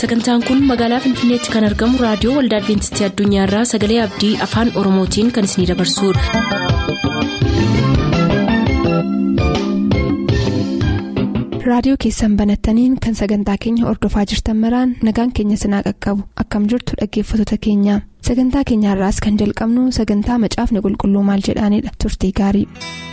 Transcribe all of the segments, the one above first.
sagantaan kun magaalaa finfinneetti kan argamu raadiyoo waldaa adventistii addunyaarraa sagalee abdii afaan oromootiin kan isinidabarsudha. raadiyoo keessan banattaniin kan sagantaa keenya ordofaa jirtan maraan nagaan keenya sinaa qaqqabu akkam jirtu dhaggeeffattoota keenya sagantaa keenyaarraas kan jalqabnu sagantaa macaafni qulqulluu maal jedhaanidha turtii gaarii.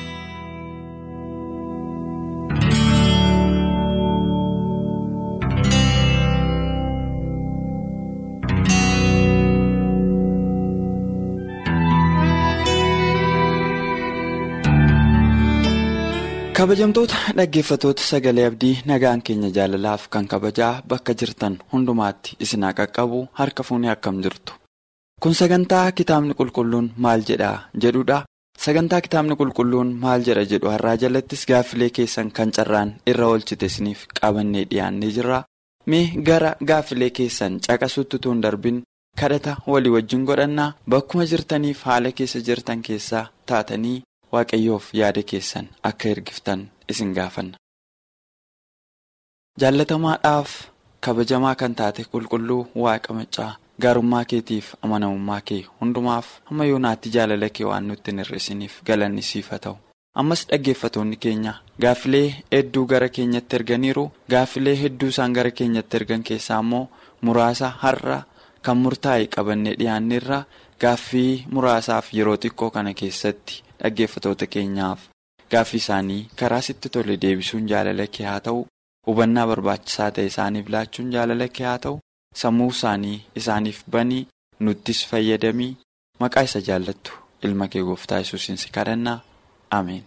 kabajamtoota dhaggeeffatoota sagalee abdii nagaan keenya jaalalaaf kan kabajaa bakka jirtan hundumaatti isinaa qaqqabu harka fuunee akkam jirtu kun sagantaa kitaabni qulqulluun maal jedhaa jedhudha sagantaa kitaabni qulqulluun maal jedha jedhu har'aa jalattis gaaffilee keessan kan carraan irra oolchite isiniif qabannee dhiyaannee jirra mee gara gaaffilee keessan caqasutti tuun darbin kadhata walii wajjin godhannaa bakkuma jirtaniif haala keessa jirtan keessaa taatanii. waaqayyoof yaada keessan akka ergiftan isin gaafanna. jaallatamaadhaaf kabajamaa kan taate qulqulluu waaqa maccaa gaarummaa keetiif amanamummaa kee hundumaaf hamma yoonaatti jaalala kee waan nutti hin hir'isiniif galanni siif haa ta'u ammas dhaggeeffatoonni keenya gaaffilee hedduu gara keenyatti erganiiru gaaffilee hedduu isaan gara keenyatti ergan keessaa immoo muraasa har'a kan murtaa'e qabannee dhiyaanneerra gaaffii muraasaaf yeroo xiqqoo kana keessatti. dhaggeeffatoota keenyaaf gaaffii isaanii karaa sitti tole deebisuun jaalala kee haa ta'u hubannaa barbaachisaa ta'e isaaniif laachuun jaalala kee haa ta'u sammuu isaanii isaaniif banii nuttis fayyadamii maqaa isa jaallattu ilma kee gooftaa yesuusiin si kadhannaa ameen.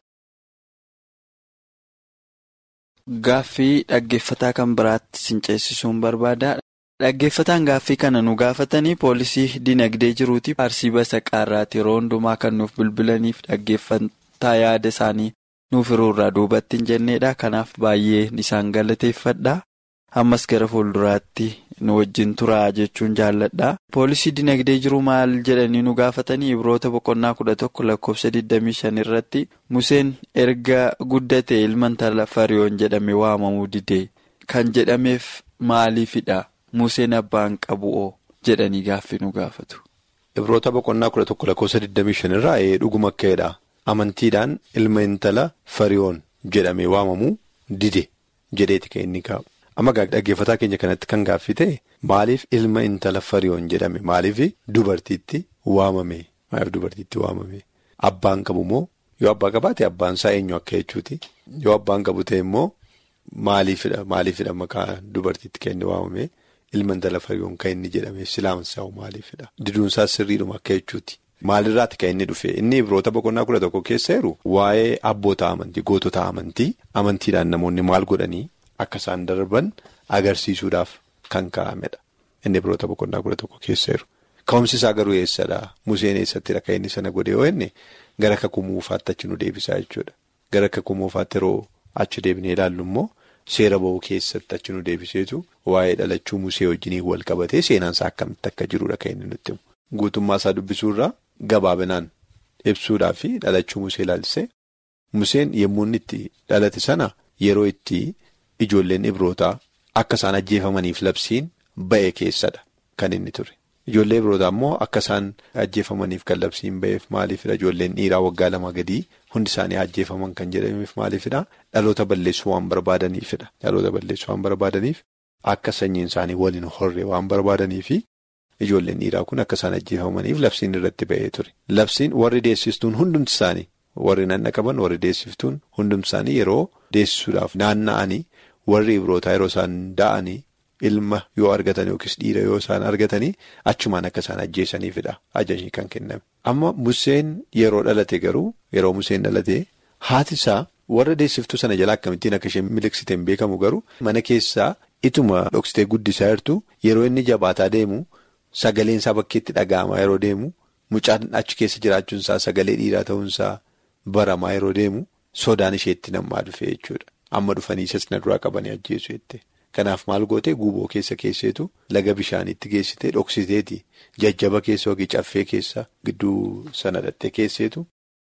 Gaaffii dhaggeeffataa kan biraatti sin ceesisuun barbaada. Dhaggeeffataan gaaffii kana nu gaafatanii poolisii dinagdee jiruuti arsii basaqaarraati yeroo hundumaa kan nuuf bilbilaniif dhaggeeffataa yaada isaanii nuuf hiruurraa duubatti hin jenneedha kanaaf baay'ee isaan galateeffadha ammas gara fuulduraatti nu wajjin turaa jechuun jaalladha poolisii dinagdee jiru maal jedhanii nu gaafatanii ibroota boqonnaa kudha tokko lakkoofsa 25 irratti museen erga guddate ilma intala fariyoon jedhame waamamuu didee kan jedhameef maaliifidha. Museen abbaan qabu'oo jedhanii gaaffii nu gaafatu. Ibroota boqonnaa kudha tokko lakkoofsa 25 irraa dhuguma akkaedha. Amantiidhaan ilma intala fariyoon jedhamee waamamuu dide jedheeti kan inni kaa'u. Amma dhaggeeffataa keenya kanatti kan gaaffii ta'e maaliif ilma intala fariyoon jedhame maaliif dubartiitti waamame maaliif dubartiitti waamame abbaan qabu moo yoo abbaa qabaate abbaan isaa eenyu akka jechuuti yoo abbaan qabu ta'e immoo maaliifidha maaliifidha maqaa dubartiitti kan inni waamame. Ilma intala fariyoon kan inni jedhame silaamsaa'u maaliifidha. Diduunsaa sirriidhuma akka jechuuti. Maalirraati kan inni dhufe inni ibroota boqonnaa kudha tokko keessa jiru waa'ee abboota amantii gootota amantii amantiidhaan namoonni maal godhanii akka isaan darban agarsiisuudhaaf kan kaa'amedha. Inni ibroota boqonnaa kudha tokko keessa jiru. Ka'umsi isaa garuu eessadha? Museen eessattidha kan inni sana godhe yoo inni gara akka kumuufaatti achi nu deebisaa jechuudha. Gara akka kumuufaatti yeroo achi deebinee ilaallu immoo. Seera ba'uu keessatti achi nu deebiseetu waa'ee dhalachuu musee wajjiniin wal qabatee seenaansaa akkamitti akka jirudha kan inni nutti himu. Guutummaa isaa dubbisuurraa gabaabinaan ibsuudhaa fi dhalachuu musee ilaalchisee museen yommuu inni itti dhalate sana yeroo itti ijoolleen ibrootaa akka isaan ajjeefamaniif labsiin ba'e keessadha kan inni ture. Ijoollee ibrootaa immoo akka isaan ajjeefamaniif kan labsiin ba'eef maaliifidha ijoolleen dhiiraa waggaa lama gadii. Hundi isaanii ajjeefaman kan jedhameef maaliifidha dhaloota balleessuu waan barbaadaniifidha dhaloota balleessuu waan barbaadaniif akka sanyiin isaanii waliin horree waan barbaadaniifi ijoolleen dhiiraa kun akka isaan ajjeefamaniif labsiin irratti ba'ee ture labsiin warri deessistuun hundumti isaanii warri nanna qaban warri deessiftuun hundumti isaanii yeroo deessisuudhaaf naanna'anii warri ibrootaa yeroo isaan da'anii ilma yoo argatan yookiis dhiira yoo isaan argatanii achumaan akka isaan ajjeesaniifidha ajajni kan kenname. Amma Museen yeroo dhalate garuu yeroo Museen dhalate haati isaa warra deessiftuu sana jalaa akkamittiin akka isheen miliqsite hin beekamu garuu mana keessaa ituma dhoksitee guddisaa jirtu yeroo inni jabaataa deemu sagaleen isaa bakkeetti dhaga'amaa yeroo deemu mucaan achi keessa jiraachuunsaa sagalee dhiiraa ta'uunsaa baramaa yeroo deemu sodaan isheetti namaa dhufe jechuudha. Amma dhufanii isas na duraa qabanii ajjeesu jette. Kanaaf maal gootee guuboo keessa keesseetu laga bishaaniitti geessitee dhoksiteeti jajjaba keessa yookiin caffee keessa gidduu sana dhattee keesseetu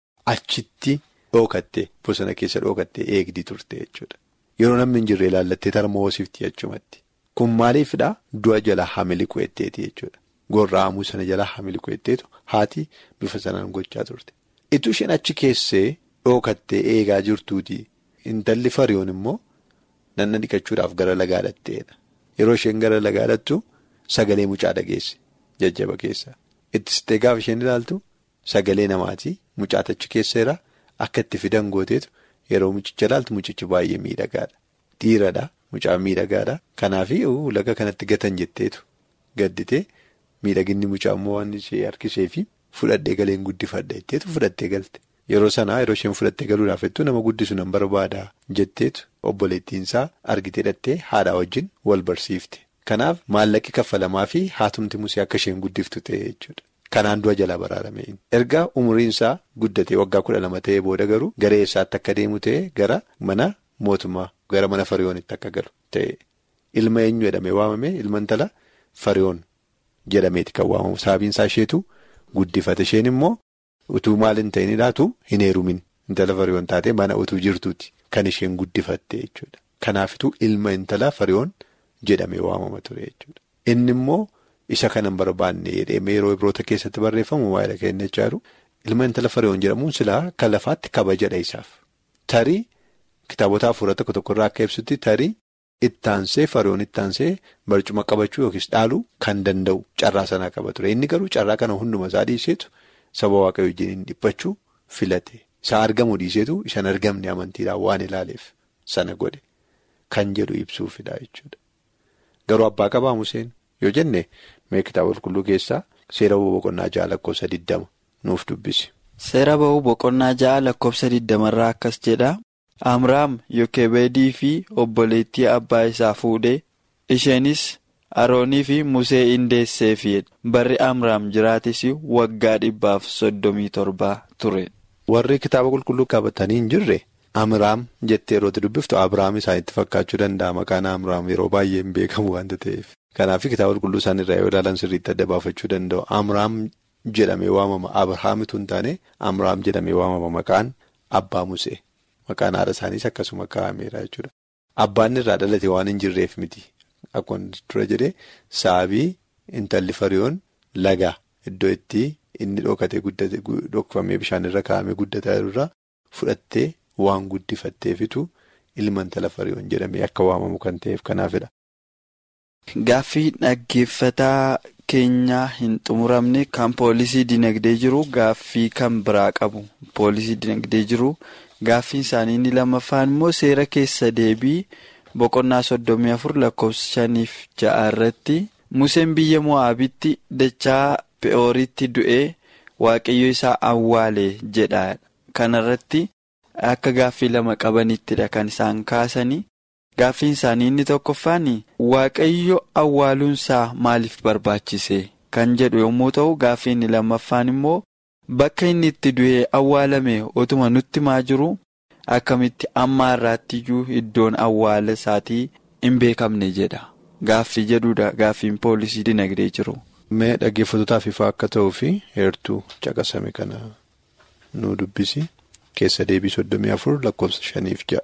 achitti dhookatte bosona keessa dhookattee eegdii turte jechuudha. Yeroo namni hin jirre ilaallattee tarmoo hoosifti achumatti. kun maaliifidhaa du'a jala hamiliqu etteeti jechuudha. Gorra'amuu sana jala hamiliqu etteetu haati bifa sanaan gochaa turte. Ituu isheen achi keessee dhookattee eegaa jirtuuti. Intalli fariyoon immoo nanna dhiqachuudhaaf gara lagaa dhatteedha. Yeroo isheen gara lagaa dhattu sagalee mucaa dhageesse jajjaba keessa. Ittistee gaafa isheen ilaaltu sagalee namaatii mucaa achi keesseera akka itti fidan gooteetu yeroo mucicha ilaaltu mucichi baay'ee miidhagaadha. Dhiiradha mucaa miidhagaadha. Kanaaf laga kanatti gatan jetteetu gadditee miidhaginni mucaa immoo waan ishee harkisee fi fudhadhee galeen guddifadha jetteetu fudhattee galte. Yeroo sanaa yeroo isheen fudhattee galuudhaaf jettu nama guddisu nan barbaada jetteetu obboleettiinsaa argitee dhattee haadhaa wajjin wal barsiifte. Kanaaf maallaqi kaffalamaa fi haatumti musee akka isheen guddiftu ta'e jechuudha. Kanaan du'a jalaa baraarame. Erga umriinsaa guddatee waggaa kudha lama ta'ee booda garuu gara eessaatti akka deemu ta'e gara mana mootummaa gara mana fariyoonitti akka galu ta'e. Ilma eenyu jedhamee waamame ilma intala fariyoon jedhameeti kan waamamu. Sababiinsaa isheetu guddifate isheen immoo. Utuu maal hin ta'in ilaatu hin heerumin intala fariyoon taatee mana utuu jirtuuti kan isheen guddifatte jechuudha. Kanaafituu ilma intala fariyoon jedhamee waamama ture jechuudha. Inni immoo isa kanan barbaanne jedhee yeroo ibroota keessatti barreeffamu waa'ee dhageenye jaaru ilma intala fariyoon jedhamuun silaa kan lafaatti kabajadha isaaf. Tarii kitaabota afuura tokko tokkorraa akka ibsutti tarii ittaansee fariyoon ittaansee barcuma qabachuu yookiis dhaaluu kan danda'u carraa sanaa qaba ture. Inni garuu carraa kana hunduma isaa dhiiseetu. Saba waaqayyoo wajjin dhiphachuu filate isa argamu dhiiseetu isaan argamne amantiidhaan waan ilaaleef sana godhe kan jedhu ibsuufidha jechuudha. Garuu abbaa qabaa Museen yoo jenne mee kitaaba qulqulluu keessaa seera ba'uu boqonnaa ja'a lakkoofsa 20 nuuf dubbisi. Seera ba'uu boqonnaa ja'a lakkoofsa 20 irraa akkas jedha. Amraam Yokebeedii fi obboleettii abbaa isaa fuudhee isheenis. Aroonii fi Musee indeesseefi barri Amraam jiraatis waggaa dhibbaaf soddomii torbaa ture. Warri kitaaba qulqulluu qabatanii hin jirre Amraam jettee yeroo dubbiftu Abiraam isaanitti fakkaachuu danda'a maqaan Amraam yeroo baay'ee hin beekamu waanta ta'eef. Kanaaf kitaaba qulqulluu isaan irraa yoo ilaalan sirriitti adda baafachuu danda'u. Amraam jedhamee waamama Abiraamitu hin taane Amraam jedhamee waamama maqaan abbaa Musee maqaan haadha isaaniis akkasuma kaa'ameera jechuudha. Abbaan irraa dhalate waan hin jirreef miti. Akkuma dura jedhee saabii intalli fariyoon laga iddoo itti inni dhokatee guddate dhokfamee bishaan irra kaa'amee guddataa irraa fudhattee waan guddifatteefitu ilma intala fariyoon jedhamee akka waamamu kan ta'eef kanaafidha. Gaaffii dhaggeeffataa keenyaa hin xumuramne kan poolisii dinagdee jiru gaaffii kan biraa qabu poolisii dinagdee jiru gaaffiin isaanii inni lammaffaan immoo seera keessa deebii. Boqonnaa soddomii afur lakkoofsa shaniif ja'a irratti Museen biyya Mo'aabitti dachaa Pe'ooritti du'ee waaqayyo isaa awwaale jedha. Kana irratti akka gaaffii lama qabanittidha kan isaan kaasanii. Gaaffiin isaanii inni tokkoffaan waaqayyo awwaaluunsaa maaliif barbaachise kan jedhu yommuu ta'u gaaffii inni lammaffaan immoo bakka inni itti du'ee awwaalame otuma nutti maa jiru. Akkamitti amma irraattiyyuu iddoon awwaala isaatii hin beekamne jedha. Gaaffii jedhudha gaaffiin poolisii dinagdee jiru. Mee dhaggeeffatootaaf ifaa akka ta'uu fi heertuu caqasame kana nu dubbisi keessa deebii soddomii afur lakkoofsa shaniif ja'a.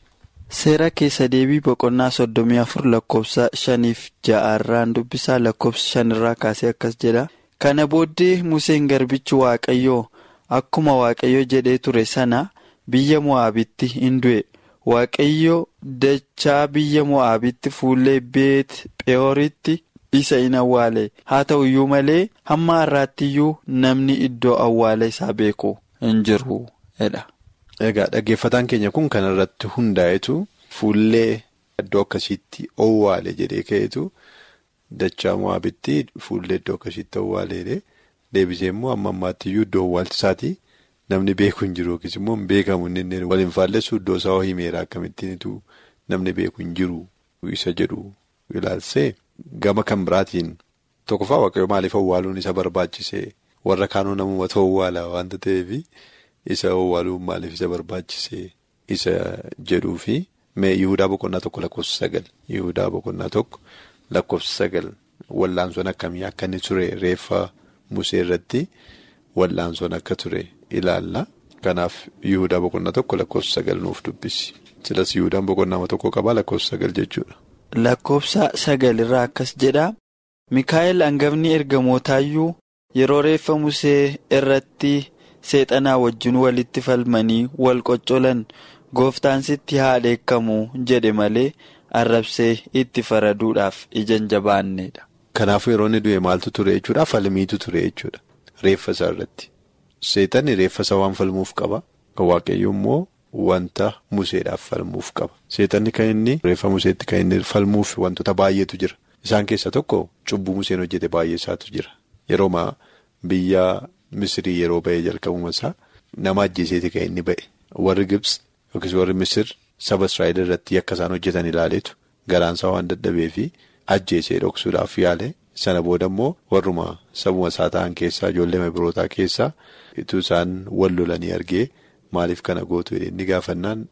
Seera keessa deebii boqonnaa soddomii afur lakkoofsa shaniif ja'a irraan dubbisaa lakkoofsa shanirraa kaasee akkas jedha. Kana booddee Museen garbichi Waaqayyoo akkuma Waaqayyo jedhee ture sana. Biyya Mo'aabitti hin du'e Waaqayyo dachaa biyya Mo'aabitti fuullee beet Phe'ooritti isa hin awwaale haa ta'u iyyuu malee hamma har'aattiyyuu namni iddoo awwaala isaa beeku hin jiru jedha. Egaa dhaggeeffataan keenya kun kan irratti hundaa'etu fuullee iddoo akkasiitti owwaale jedhee ka'eetu dachaa Mo'aabitti fuullee iddoo akkasiitti owwaaleedhe deebisee immoo amma ammaattiyyuu iddoo owwaalchisaatii. Namni beeku hin jiru yookiis immoo hin beekamu inni waliin faallessu iddoo isaa himeera akkamittiinitu namni beeku hin jiru isa jedhu ilaalsee gama kan biraatiin tokkoffaa waaqayyo maaliif owwaaluun isa barbaachise warra kaanuu namummaa owwaala waanta ta'eef isa owwaaluun maaliif isa barbaachise isa jedhuu fi mee Yihudaa boqonnaa tokko lakkoofsa sagal Yihudaa boqonnaa tokko lakkoofsa sagal wallaansoon akkamii akka inni ture reeffa musee irratti wallaansoon akka ture. ilaalla kanaaf yihudaa boqonnaa tokko lakkoofsa sagal nuuf dubbisi silas yihudaan boqonnaa tokko qabaa lakkoofsa sagal jechuudha. lakkoofsa sagalirraa akkas jedha. Mikaa'el hangafni ergamootaayyuu yeroo reeffa musee irratti seexanaa wajjin walitti falmanii wal qoccolan gooftaan sitti haa dheekkamu jedhe malee arrabsee itti faraduudhaaf ija jabaanneedha. Kanaafuu yeroo inni du'e maaltu ture jechuudha falmiitu ture jechuudha reeffa isaa irratti. Seexanni reeffa isaa waan falmuuf qaba. Kan waaqayyo immoo wanta museedhaaf falmuuf qaba. Seexanni kan inni reeffa museetti kan inni falmuuf wantoota baay'eetu jira. Isaan keessaa tokko cubbuu museen hojjete baay'ee isaatu jira. Yeroo biyya Misirii yeroo ba'ee jalqabuma isaa nama ajjeeseeti kan inni ba'e. Warri Gibs yookiis warri Misir saba Israa'el irratti akka isaan hojjetan ilaaleetu garaansaa waan dadhabee fi ajjeesee dhoksuudhaaf yaale. Sana booda immoo warruma sabuma isaa ta'an keessaa ijoollee birootaa keessaa itti isaan wal lolanii argee maaliif kana gootu inni gaafannaan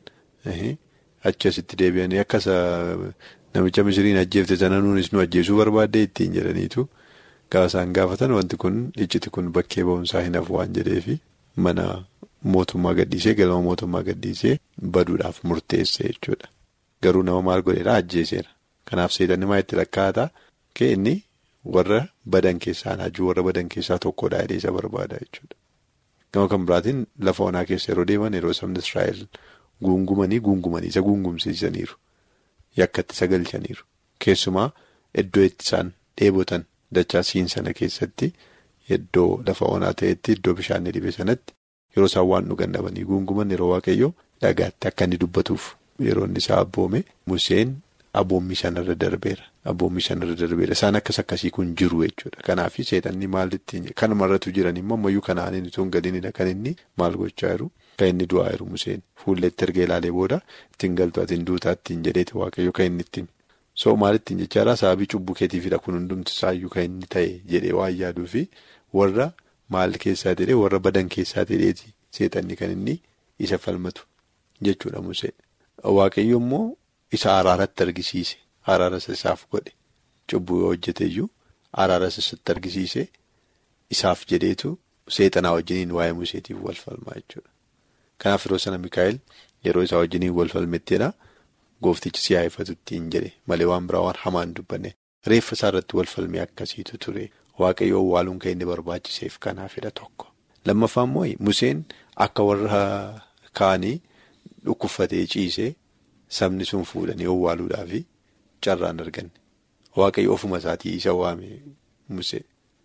achi asitti deebi'anii akka namicha misiriin ajjeefte sana nuunis nu ajjeesuu barbaadde ittiin jedhaniitu gaafa isaan gaafatan wanti kun icciti kun bakkee ba'umsaa hin hafu waan jedheefi mana mootummaa gadhiisee galma mootummaa gadhiisee baduudhaaf murteesse jechuudha. Garuu nama maal godheedha ajjeeseera. Kanaaf seetanni maa itti lakkaa'ataa inni. Warra badan keessaa naajuu warra badan keessaa tokkodha jedhee isa barbaada jechuudha. Gama kan biraatiin lafa onaa keessa yeroo deeman yeroo sabni Israa'el guungumanii guungumanii isa guungumsiisaniiru. Yakkatti isa galchaniiru. Keessumaa iddoo itti isaan dheebotan dachaa siin sana keessatti iddoo lafa onaa ta'etti iddoo bishaan dhibe sanatti yeroo isaan waan dhugan dhabanii guunguman yeroo waaqayyoo dhagaatti akka inni dubbatuuf yeroo inni isaa abboome Museen. Abboommi sanarra darbeera. Abboommi sanarra darbeera. Isaan akkas akkasii kun jiru jechuudha. Kanaaf seexanni maalitti kanumarratu jiran immoo ammayyuu kanaan inni tun gadiinidha kan inni maal gochaa jiru. Kan inni du'aa jiru Museen. Fuulletti erga ilaalee booda ittiin galtu atiin duutaa ittiin jedheeti waaqayyo kan inni ittiin. So maalittiin jechaadha sababii cubbuu keetiifidha kun hundumti isaayyuu kan inni ta'e jedhee waan yaaduu fi warra maal keessaa jedhee warra badan keessaa jedheeti seexanni kan inni isa falmatu jechuudha Museen. Waaqayyo immoo. Isa araaratti argisiise araara isaaf godhe cubbuu yoo hojjete iyyuu araara isatti argisiise isaaf jedheetu seexanaa wajjiniin waa'ee museetiif wal falmaa jechuudha. Kanaaf yeroo sana Mikaa'el yeroo isaa wajjiniin wal falmetteedha gooftichi si haifatu ittiin jedhe malee waan biraa waan hamaa hin dubbanne reeffa isaa irratti wal falmee akkasiitu ture waaqayyoo waaluun kan inni barbaachiseef kanaafidha tokko. Lammaffaa immoo Museen akka warra kaanii dhukkubfatee ciisee. Sabni sun fuudhanii owwaaluudhaaf carraan arganne waaqayyo ofuma isaatii isa waame Musee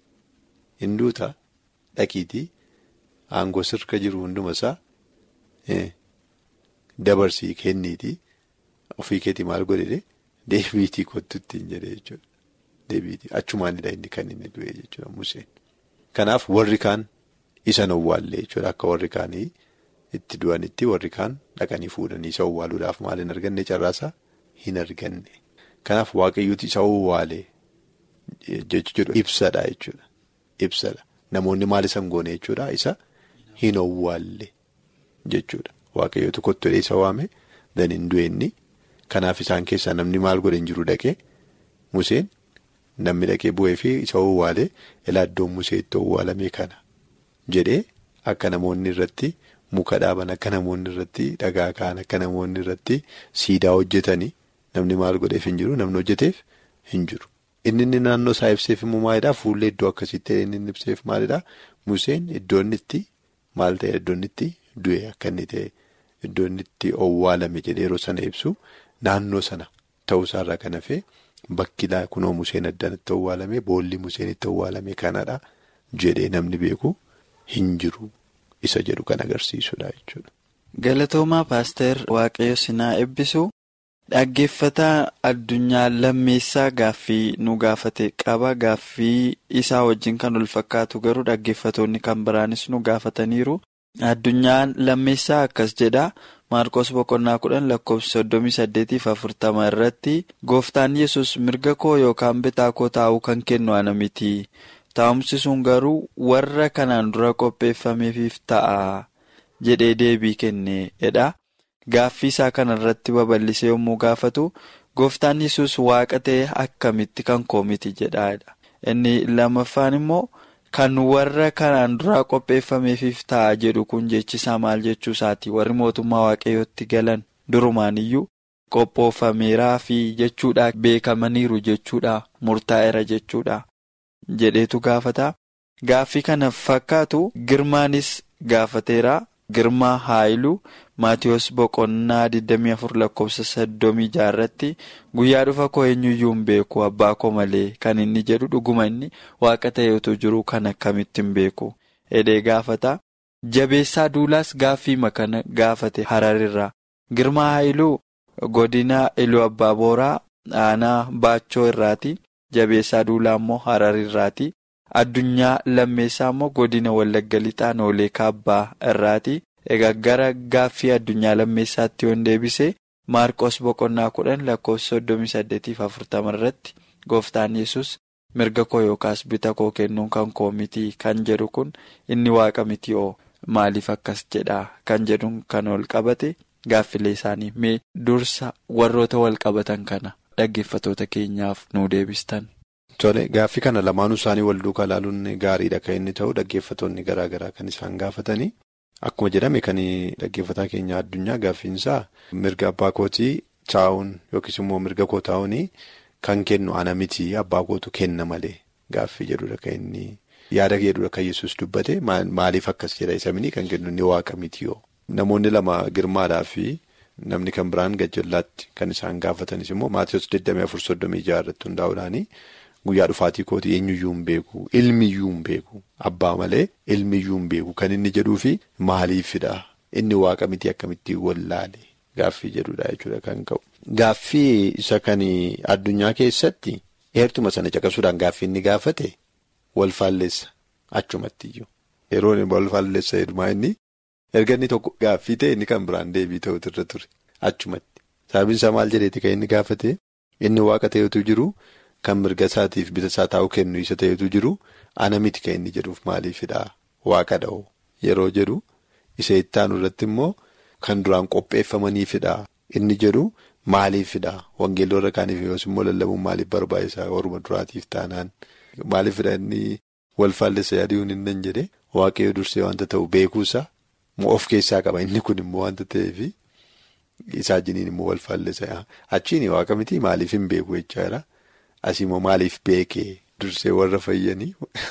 hinduuta dhaqiitii aangoo sirka jiru hunduma isaa dabarsii kenniitii ofii keetii maal godhe deebiitii kottu ittiin jedhee jechuudha. Deebiitii achumaanidha inni kan inni du'e jechuudha Museen. Kanaaf warri kaan isa owwaallee jechuudha akka warri kaanii. Itti du'anitti warri kaan dhaqanii fuudhanii isa owwaaluudhaaf maal hin arganne carraasaa hin arganne. Kanaaf waaqayyooti isa owwaalee jechuudha ibsadha jechuudha. Ibsadha. Namoonni maal isa hin goone jechuudha isa hin owwaalle jechuudha. Waaqayyooti kottolee isa waame dan hin du'enni. Kanaaf isaan keessaa namni maal godhe hin jiru dhaqee Museen namni dhaqee bu'ee fi isa owwaalee ilaa iddoon Musee itti owwaalame kana jedhee akka namoonni irratti. Muka dhaaban akka namoonni irratti dhagaa ka'an akka namoonni irratti siidaa hojjetanii namni maal godheef hin jiru namni hojjeteef hin jiru. Inni inni naannoo isaa ibseef immoo maalidhaa fuullee iddoo akkasitti inni inni ibseef maalidhaa Museen iddoo inni itti maal ta'e iddoo inni itti du'e akka inni ta'e iddoo inni itti owwaalame jedhee yeroo sana ibsu naannoo sana ta'uusaarraa kan hafee bakki kunoo Museen addaan itti owwaalame boolli Museen itti owwaalame kanadha jedhee namni beeku hin jiru. Isa jedhu kan agarsiisudha jechuudha. Galatoomaa paaster Waaqayyo sinaa eebbisu dhaggeeffataa addunyaa lammeessaa gaaffii nu gaafate qaba gaaffii isaa wajjin kan wal fakkaatu garuu dhaggeeffatoonni kan biraanis nu gaafataniiru. Addunyaan lammeessaa akkas jedha Maarqos boqonnaa kudhan lakkoofsa soddomii saddeetiif afurtama irratti gooftaan yesus mirga koo yookaan bitaa koo taa'uu kan kennu ana miti. Taa'umsi sun garuu warra kanaan dura qopheeffameefiif ta'a jedhee deebii kenneedha. Gaaffii isaa kanarratti babal'isee yommuu gaafatu gooftaan yesus waaqa ta'e akkamitti kan koo miti jedhaadha. Inni lammaffaan immoo kan warra kanaan duraa qopheeffameefiif ta'a jedhu kun jechisaa maal jechuu isaati warri mootummaa waaqayyootti galan durumaan iyyuu qophoofameeraa fi jechuudha beekamaniiru jechuudha murtaa'eera jechuudha jedheetu gaafata. Gaaffii kana fakkaatu girmaanis gaafateera. Girmaa Haayiluu Maatiyus Boqonnaa 24 lakkoofsa 36 irratti guyyaa dhufa koo eenyuyyuu hin beeku abbaa koo malee kan inni jedhu dhuguma inni waaqa ta'eetu jiru kan akkamittiin beeku edee gaafata. Jabeessaa Duulaas gaaffii makana gaafate Hararirraa. Girmaa Haayiluu godina Iluu Abbaa Booraa aanaa Baachoo irraati. Jabeessaa Duulaa immoo Hararirraati. Addunyaa lammeessaa immoo godina Wallagga Lixaa Noolee Kaabbaa irraati. Egaa gara gaaffii addunyaa lammeessaatti yoon deebise Maarqos boqonnaa kudhan lakkoofsa soddomii saddeetiif afurtama irratti gooftaan yesus mirga koo yookaas bita koo kennuun kan koo miti kan jedhu kun inni waaqa miti oo maaliif akkas jedhaa kan jedhuun kan ol qabate gaaffilee isaanii mee dursa warroota wal qabatan kana dhaggeeffatoota keenyaaf nu deebistan. Tole gaaffii kana lamaanuu isaanii wal duukaa ilaaluun gaariidha kan inni ta'u dhaggeeffatoonni garaa garaa kan isaan gaafatanii akkuma jedhame kan dhaggeeffataa keenya addunyaa gaaffiinsaa mirga abbaa kootii taa'uun yookiis immoo mirga koo taa'uun kan kennu ana miti abbaa kootu kenna malee gaaffii jedhudha kan inni yaada jedhudha kan yesus dubbate maaliif akkas jedha isa mini kan kennu inni waaqa miti yoo namoonni lama girmaadhaa fi namni kan biraan gajjallaatti kan isaan gaafatanis immoo maatiiwwan 24 irratti hundaa'uudhaani. Guyyaa dhufaatii kootii eenyuyyuu hin beeku ilmiyyuu hin beeku abbaa malee ilmiyyuu hin beeku kan inni jedhuufi maaliifidha inni waaqa miti akkamitti wallaale gaaffii jedhudha jechuudha kan ka'u. Gaaffii isa kan addunyaa keessatti heertuma sana caqasuudhaan gaaffii inni gaafate wal faalleessa achumattiyyuu yeroo wal faalleessa heddumaa inni erga inni tokko gaaffii ta'e inni kan biraan deebii ta'utu irra ture achumatti sababiin isaa maal jedheeti kan inni gaafate inni waaqa ta'etu jiru. Kan mirga isaatiif bita isaa taa'u kennu isa ta'etu jiru ana miti kan inni jedhuuf maaliifidha waaqa dha'u yeroo jedhu isa ittaanu irratti immoo kan duraan qopheeffamaniifidha inni jedhu maaliifidha wangeelota kaaniif yoos immoo lallabuun maaliif barbaachisaa warruma duraatiif taanaan maaliifidha inni wal faallessa yaadi'uun hin jedhe waaqayyo dursee wanta ta'u beekuusa of keessaa qaba inni kun immoo wanta ta'eefi isaa jiniin immoo wal faallessa achiin waaqa miti maaliif hin beeku jechaadha. Asii immoo maaliif beekee dursee warra fayyanii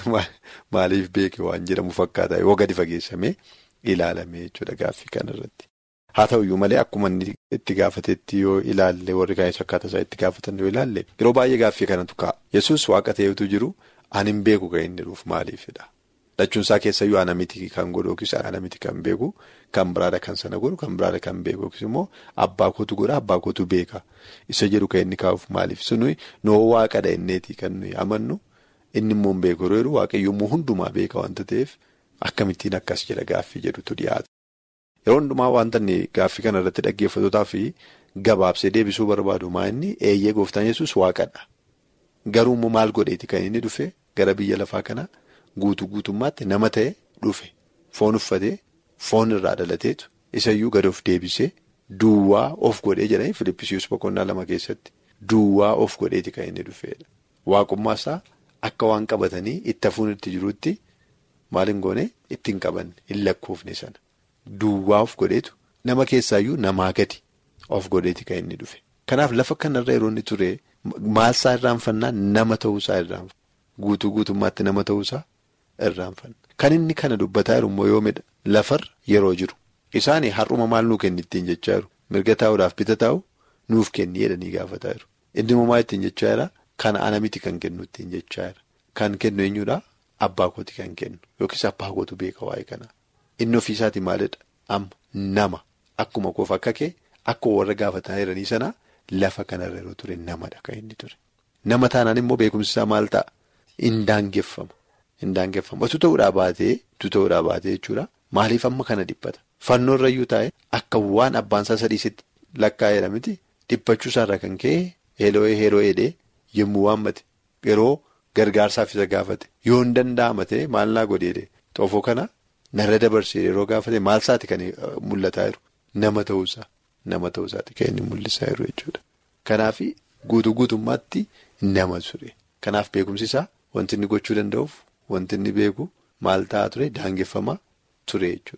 maaliif beekee waan jedhamu fakkaata yoo gadi fageessamee ilaalame jechuudha gaaffii kanarratti. Haa ta'uyyuu malee akkuma inni itti gaafatetti yoo ilaalle warri kaanis akkaataa isaa itti gaafatan yoo ilaalle yeroo baay'ee gaaffii kanatu ka'a. Yesus waaqa ta'etu jiru ani hin beeku kan inni dhufu maaliifidha. Dhachuunsaa keessayyuu ana miti kan godhu yookiis ana miti kan beeku kan biraadha kan sana godhu kan biraadha kan beeku yookiis immoo abbaa kootu godha abbaa kootu beeka isa jedhu kan inni kaa'uuf maaliif suni noo waaqadha inneeti kan nuyi amannu inni immoo hin beeku yeroo waaqayyoommoo hundumaa beeka wanta ta'eef akkamittiin akkas jedha gaaffii jedhutu dhiyaata. Yeroo hundumaa wanta inni gaaffii kana irratti dhaggeeffatootaa fi gabaabsee deebisuu barbaadu maa inni eeyyee gooftaan yesus waaqadha garuu immoo maal godheeti kan inni dhufe gara biyya lafaa kana. Guutuu guutummaatti nama ta'e dhufe foon uffatee foon irraa dhalateetu isayyuu gad of deebisee duwwaa of godhee jedhanii Filippisius boqonnaa lama keessatti duwwaa of godheeti kan inni dhufeedha. Waaqummaa isaa akka waan qabatanii itti hafuun itti jiruutti maal hin goone ittiin qabanne hin lakkoofne sana duwwaa of godheetu nama keessaayyuu namaa gadi of godheeti kan inni dhufe. Kanaaf lafa kanarra yeroo inni ture maalsaa irraanfannaa nama ta'uusaa irraanfanna guutuu guutummaatti nama ta'uusaa. irraanfanna kan inni kana dubbataa jiru immoo yoomidha lafarra yeroo jiru isaanii har'uma maal nuu kenni ittiin jechaa jiru mirga taa'uudhaaf bita taa'u nuuf kenni jedhanii gaafataa jiru inni immoo maal ittiin jechaa jira kana ana miti kan kennu ittiin jechaa jira kan kennu eenyuudha abbaa kooti kan kennu yookiis abbaa kootu beeka waa'ee kana inni ofiisaatii maalidha amma nama akkuma koof akka kee akkuma warra gaafataa jiranii sana lafa kanarra yeroo ture namadha kan inni ture nama taanaan immoo beekumsi isaa maal ta'a hin daangeffama. Hin daangeffama. Otuu ta'uudhaa baatee tu ta'uudhaa baatee jechuudha. Maaliif amma kana dhiphata? Fannoo irrayyuu taa'e akka waan abbaan isaa sadiisitti lakkaa'eedha miti dhiphachuu isaarraa kan ka'e heeloo'ee heeloo'eedhee yommuu waammate yeroo gargaarsaaf isa gaafate yoo hin danda'ama ta'e maal naa godheedhe xoofoo kana narra dabarsee yeroo gaafate maal isaati kan mul'ataa jiru nama ta'uusaa nama ta'uusaati kan inni mul'isaa jiru jechuudha. Kanaaf guutuu guutummaatti nama ture. Kanaaf beekumsi isaa wanti inni gochuu danda'uuf. Wanti inni beeku maal ta'aa ture daangeffamaa ture jechuudha.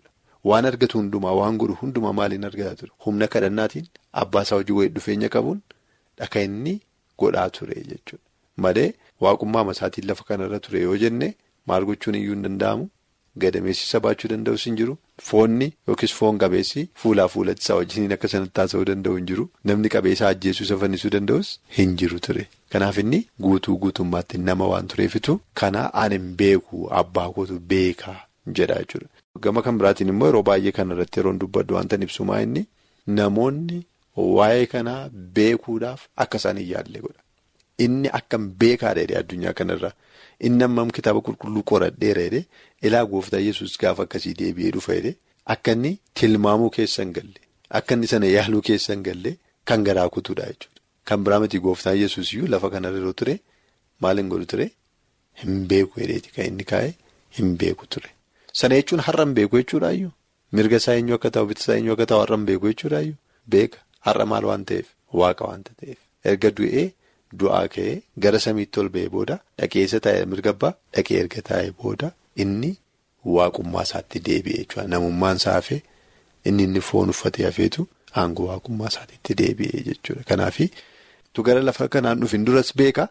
waan argatu hundumaa waan godhu hundumaa maaliin argataa ture humna kadhannaatiin abbaasaa hojii wayii dhufeenya qabuun dhaka inni godhaa ture jechuudha. Malee waaqummaa masaatiin lafa kanarra ture yoo jenne maal gochuun iyyuu hin danda'amu gadameessisa baachuu danda'us hin jiru foonni yookiis foon qabeessi fuulaa fuulatti isaa wajjiniin akka sanatti taasisuu danda'u hin jiru namni qabeessaa ajjeesuu isa fannisuu danda'us hin jiru ture. Kanaaf inni guutuu guutummaatti nama waan tureefitu kana ani hin beeku abbaa kootu beekaa jedha jechuudha. Gama kan biraatiin immoo yeroo baay'ee kanarratti yeroo dubbaddu wanta ibsumaa inni namoonni waa'ee kanaa beekuudhaaf akka isaan hin yaalle godha. Inni akkam beekaadha jedhee addunyaa kanarra inni ammam kitaaba qulqulluu qoradheera jedhee ilaa gooftaa yesus gaafa akkasii deebi'ee dhufa jedhee akka inni tilmaamuu keessa hin galle akka inni sana yaaluu keessa hin galle kan garaa kutuudha jechuudha. Kan biraa miti gooftaa yesus iyyuu lafa kanarra yeroo ture maal hin godhu ture hin beeku jedheeti kan inni kaa'e hin beeku ture. Sana jechuun har'a hin beeku jechuudhaayyuu mirga isaa eenyu akka ta'u bitisa isaa eenyu akka ta'u har'a hin beeku jechuudhaayyuu beeka har'a maal waan ta'eef waaqa waanta ta'eef erga du'ee du'aa ka'ee gara samiitti ol ba'ee booda dhaqeessa taa'ee mirga abbaa dhaqee erga taa'ee booda inni waaqummaa isaatti deebi'e jechuudha namummaan isaa hafee inni inni foon uffatee hafeetu aangoo waaqummaa isaatti deebi'e jechuudha kanaaf tu gara lafa kanaan dhufin duras beeka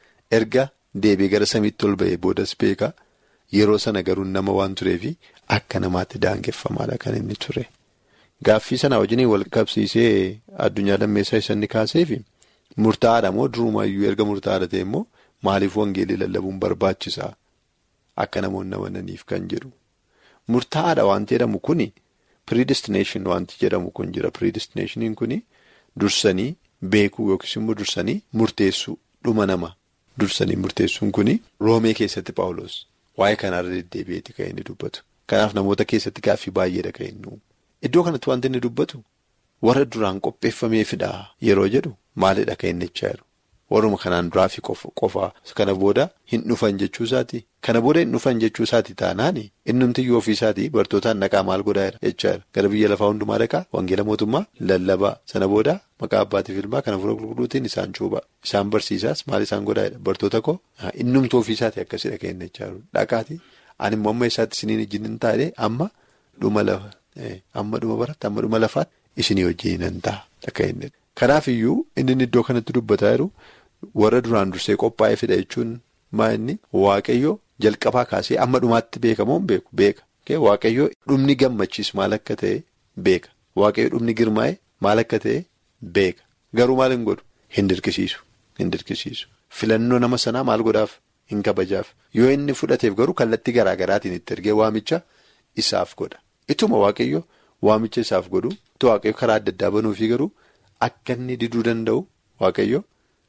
erga deebi'ee gara samiitti ol ba'ee boodas beeka. Yeroo sana garuu nama waan tureefi akka namaatti daangeffamaadha kan inni ture. Gaaffii sana wajjin wal qabsiisee addunyaa lammeessaa isa inni kaaseefi murtaa'aadha moo durumayyuu erga murtaa'aadha ta'e immoo maaliif wangeelii lallabuun barbaachisaa akka namoonni amananiif kan jedhu. Murtaa'aadha wanti jedhamu kuni predestination wanti jedhamu kun jira predestinationiin kuni dursanii beekuu yookiis immoo dursanii murteessuu dhuma nama dursanii murteessuun kuni roomee keessatti paawuloos. Waa'ee kanarra deddeebi'eeti kan inni dubbatu. Kanaaf namoota keessatti gaaffii baay'eedha kan inni uumu. Iddoo kanatti wanti inni dubbatu warra duraan qopheeffameefidha yeroo jedhu maalidha kan inni jechaa jiru. Warruma kanaan duraafi qofaa kana booda hin dhufan jechuu isaati. Kana booda hin dhufan jechuu isaati taanaan innumtiyyuu ofii isaatii bartootaan dhaqaa maal godhaa jira jechaa jira. Gara biyya lafaa hundumaa dhaqaa wangeela mootummaa lallabaa sana booda maqaa abbaatiif ilmaa kana fuula qulqulluutiin isaan cuubaa. Isaan barsiisaas maal isaan godhaa jira bartoota koo innumtuu ofii isaatii akkasiidha kan inni jechaa jiru. Dhaqaati ani immoo amma isaatti isiniin wajjin hin taane amma dhuma lafa amma dhuma baratti amma dhuma lafaatti isinii wajjin hin ta'a kan inni. Kanaaf iyyuu inni iddoo kanatti dubbataa jiru warra duraan dursee qophaa'ee fida jechuun maa inni waaqayyo jalqabaa kaasee amma dhumaatti beekamoo beeku beeka. Waaqayyo dhumni gammachiisu maal akka ta'e beeka. Waaqayyo dhumni girmaa'e maal akka ta'e beeka. Garuu maal hin godhu hin dirqisiisu. Hin dirqisiisu. Filannoo nama sanaa maal godhaaf hin kabajaaf. Yoo inni fudhateef garuu kallattii garaa garaatiin itti ergee waamicha isaaf godha. Ituma waaqayyo waamicha isaaf godhu waaqayyo karaa adda addaa banuufi garuu akka inni diduu danda'u waaqayyo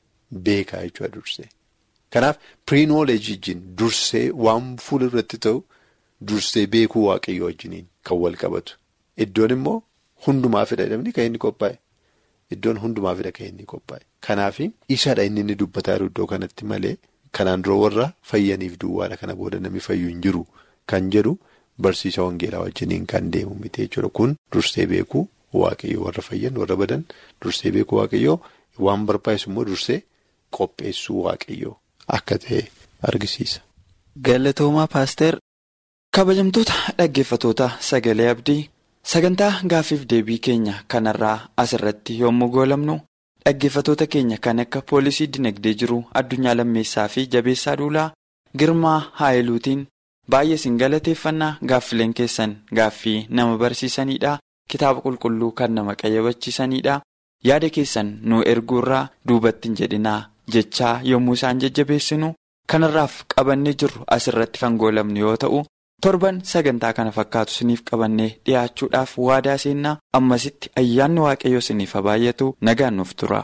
beekaa jechuudha dursee. Kanaaf piriinooleejii wajjin dursee waan fuula irratti ta'u dursee beekuu waaqayyo wajjiniin kan wal qabatu. Iddoon immoo hundumaafidha jedhamni kan inni qophaa'e. Iddoon hundumaafidha kan inni qophaa'e. Kanaaf isadha inni inni dubbataa jiru iddoo kanatti malee kanaan dura warra fayyaniif duwwaadha kana booda namni fayyu hin jiru kan jedhu barsiisa wangeelaa wajjiniin kan deemu miti jechuudha. Kun dursee beekuu waaqayyo warra fayyan warra badan dursee beekuu waaqayyo waan barbaachisu immoo dursee qopheessuu waaqayyo. Akka ta'e argisiisa. Galatoomaa paaster kabajamtoota dhaggeeffatoota sagalee abdii sagantaa gaaffiif deebii keenya kanarraa asirratti yommuu goolamnu dhaggeeffatoota keenya kan akka poolisii dinagdee jiru addunyaa lammeessaa fi jabeessaa duulaa girmaa haayiluutiin baay'ee isin galateeffannaa gaaffileen keessan gaaffii nama barsiisanidha kitaaba qulqulluu kan nama qayyabachiisanidha yaada keessan nu erguurraa duubatti hin jedhinaa. jechaa yommuu isaan jajjabeessinu kanarraaf qabannee jirru asirratti kan goolamnu yoo ta'u torban sagantaa kana fakkaatu isiniif qabannee dhiyaachuudhaaf waadaa seennaa ammasitti ayyaanni waaqayyoo isiniif baay'atu nagaan nuuf tura.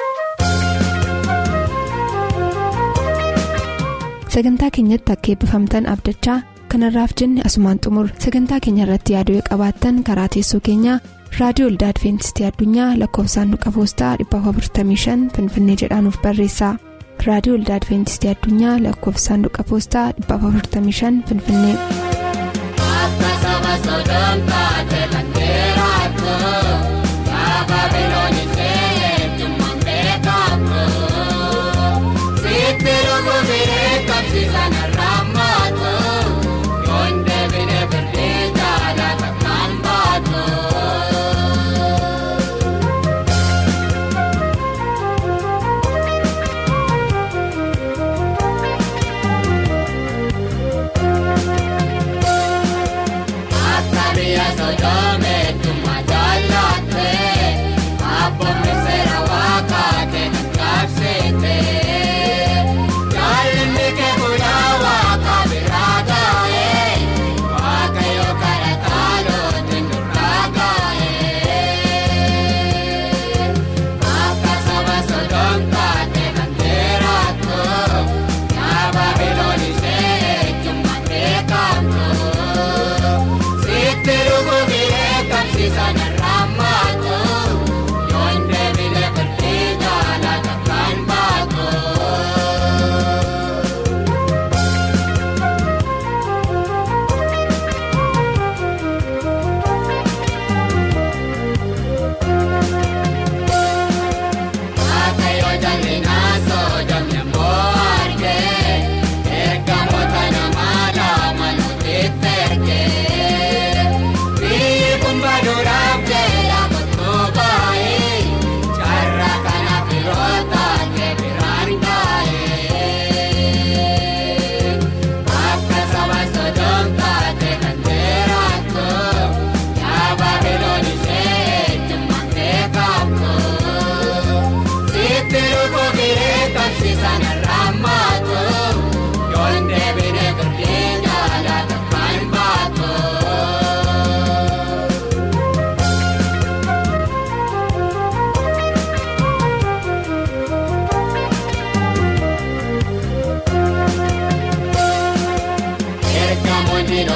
sagantaa keenyatti akka eebbifamtan abdachaa kanarraaf jenne asumaan xumur sagantaa keenya irratti yaaduu qabaattan karaa teessoo keenyaa. raadiyoo olda adventistii addunyaa lakkoofsaanduqa poostaa 455 finfinnee jedhaanuf barreessa raadiyoo olda adventistii addunyaa lakkoofsaanduqa poostaa 455 finfinnee. Kun deebinee birrii jaalata kan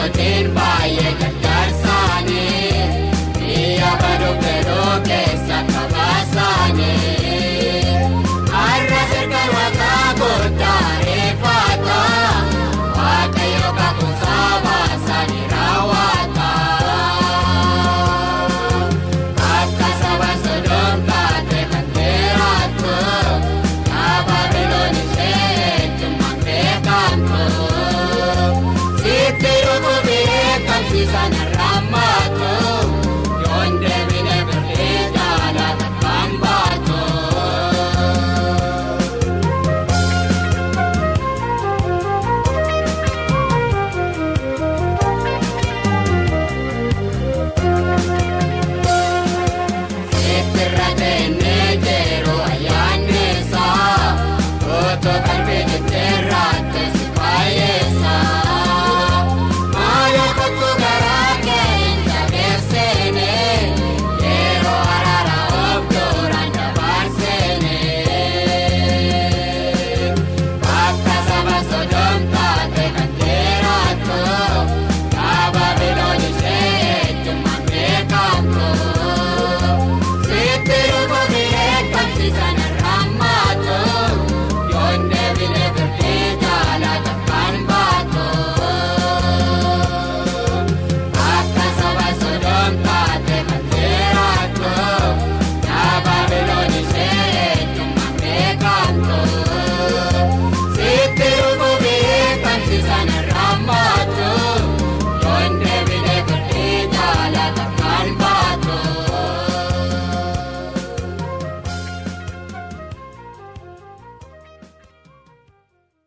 mootiin baay'ee